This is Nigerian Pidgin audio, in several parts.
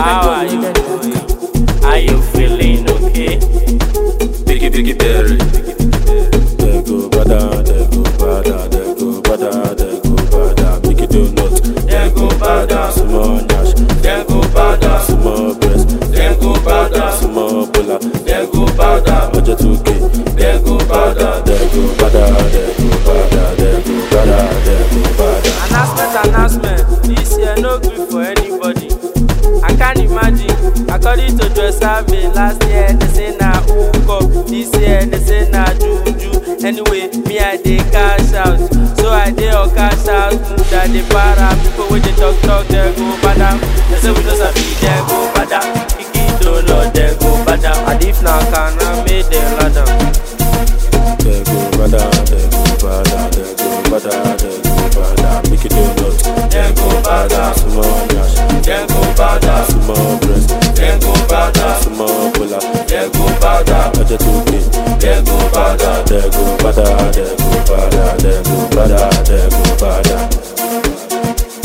How are you doing? Are you feeling okay? Biggie, biggie, berry. They go bada, they go bada, they go bada, they go bada. Make it do not. They go bada. Small dash. They go bada. Small breast. They go bada. Small bola. They go bada. Budget 2K. They go bada. They go bada, they go bada, they go bada, they go bada. Announcement, announcement. This year no good for anybody. I can't imagine. According to the survey, last year they say na hook This year they say na juju. Anyway, me I dey cash out. So I dey or cash out. That dey para people wey dey talk talk they go bada. They say we no sabi they go bada. Kiki don't know they go bada. And if na kana make them ladder. They go bada, they go bada, they go bada, they go bada. Make it do not. They go bada. Small dash. They go bada. Small breast. They go bada. Small bola. They go bada. Budget 2K. They go bada. They go bada, they go bada, they go bada, they go bada.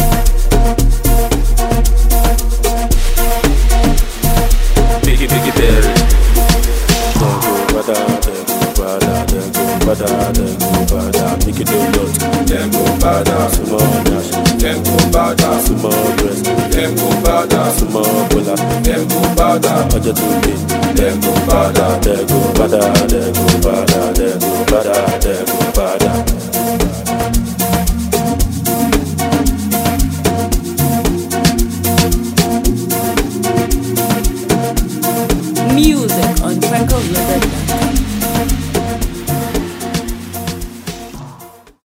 Biggie, biggie, berry. They go bada, they go bada, they go bada, they go bada. Make it do lot. They go bada. Small dash. They go bada. Small breast. They go bada. Small bola. They go bada. Budget 2K. They go bada. They go bada, they go bada, they go bada, they